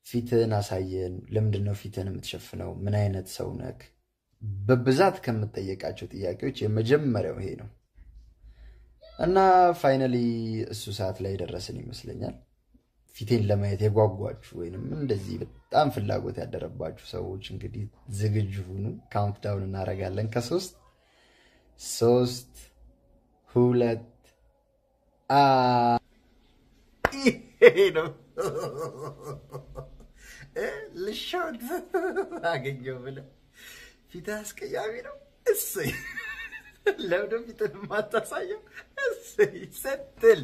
ፊትህን አሳየን። ለምንድን ነው ፊትህን የምትሸፍነው? ምን አይነት ሰው ነክ? በብዛት ከምጠየቃቸው ጥያቄዎች የመጀመሪያው ይሄ ነው እና ፋይናሊ እሱ ሰዓት ላይ ደረስን ይመስለኛል። ፊቴን ለማየት የጓጓችሁ ወይንም እንደዚህ በጣም ፍላጎት ያደረባችሁ ሰዎች እንግዲህ ዝግጁ ሁኑ። ካውንት ዳውን እናደርጋለን ከሶስት ሶስት ሁለት አ ይሄ ነው ልሾት አገኘው ብለህ ፊትህ አስቀያሚ ነው። እሰይ ለምንድን ፊትህን የማታሳየው? እሰይ ስትል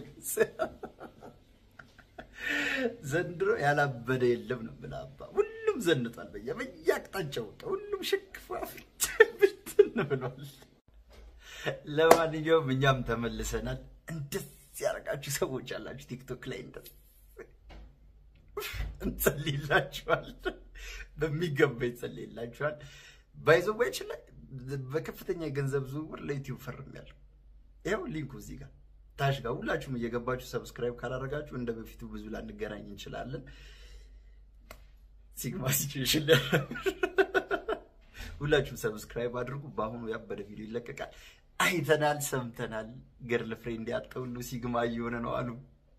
ዘንድሮ ያላበደ የለም ነው የምልህ አባ። ሁሉም ዘንጧል፣ በየ በየአቅጣጫው በቃ ሁሉም ሽክፋ ብትን ብሏል። ለማንኛውም እኛም ተመልሰናል። እንደዚህ ያደረጋችሁ ሰዎች አላችሁ ቲክቶክ ላይ እንደዚህ እንጸልይላችኋል። በሚገባ ይጸልይላችኋል። ባይዘዋች ላይ በከፍተኛ የገንዘብ ዝውውር ለዩቲዩብ ፈርሜያለሁ። ይኸው ሊንኩ እዚህ ጋር ታች ጋር ሁላችሁም እየገባችሁ ሰብስክራይብ ካላደረጋችሁ እንደ በፊቱ ብዙ ላንገናኝ እንችላለን። ሲግማ ሲቹዌሽን ሁላችሁም ሰብስክራይብ አድርጉ። በአሁኑ ያበደ ቪዲዮ ይለቀቃል። አይተናል፣ ሰምተናል። ገርል ፍሬንድ ያጣ ሁሉ ሲግማ እየሆነ ነው አሉ።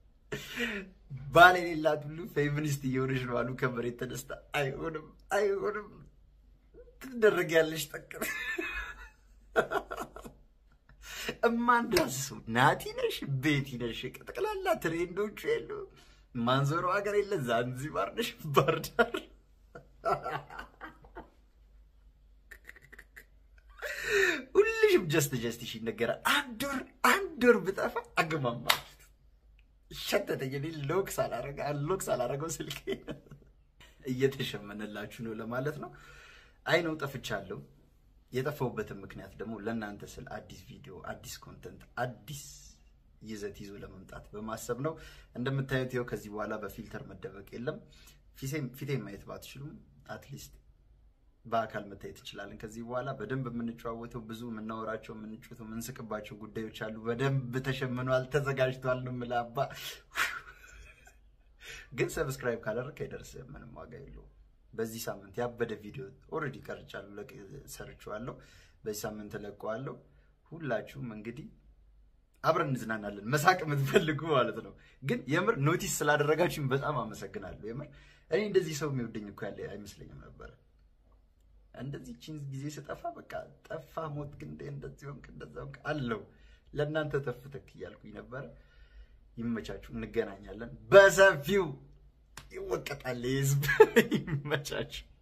ባል የሌላት ሁሉ ፌሚኒስት እየሆነች ነው አሉ። ከመሬት ተነስታ አይሆንም፣ አይሆንም ትደረጊያለሽ ጠቅም እማንዳስሱ ናቲ ነሽ ቤቲ ነሽ ጠቅላላ ትሬንዶቹ የሉ ማንዞሮ ሀገር የለ ዛንዚባር ነሽ ባህር ዳር ሁልሽም ጀስት ጀስት ሽ ይነገራል። አንድ ወር አንድ ወር ብጠፋ አገማማ ሸተተኝ። እኔ ሎክ ሳላረገ ሎክ ሳላረገው ስልክ እየተሸመነላችሁ ነው ለማለት ነው። አይ ነው ጠፍቻለሁ። የጠፋሁበትን ምክንያት ደግሞ ለእናንተ ስል አዲስ ቪዲዮ፣ አዲስ ኮንተንት፣ አዲስ ይዘት ይዞ ለመምጣት በማሰብ ነው። እንደምታዩት ይኸው ከዚህ በኋላ በፊልተር መደበቅ የለም። ፊቴን ማየት ባትችሉም አትሊስት በአካል መታየት እንችላለን። ከዚህ በኋላ በደንብ የምንጨዋወተው ብዙ የምናወራቸው የምንጩት የምንስቅባቸው ጉዳዮች አሉ። በደንብ ተሸምኗል፣ ተዘጋጅቷል ነው የምልህ አባ። ግን ሰብስክራይብ ካደረግ አይደርስም፣ ምንም ዋጋ የለውም። በዚህ ሳምንት ያበደ ቪዲዮ ኦልሬዲ ቀርጫለሁ፣ ሰርቼዋለሁ። በዚህ ሳምንት እለቀዋለሁ። ሁላችሁም እንግዲህ አብረን እንዝናናለን፣ መሳቅ የምትፈልጉ ማለት ነው። ግን የምር ኖቲስ ስላደረጋችሁኝ በጣም አመሰግናለሁ። የምር እኔ እንደዚህ ሰው የሚወደኝ እኮ ያለ አይመስለኝም ነበረ። እንደዚህ ቺን ጊዜ ስጠፋ በቃ ጠፋ ሞት ግን እንደዚህ ሆንክ እንደዛ ሆንክ አለው። ለእናንተ ተፍተክ እያልኩኝ ነበረ። ይመቻችሁ፣ እንገናኛለን። በሰፊው ይወቀጣል ህዝብ። ይመቻችሁ።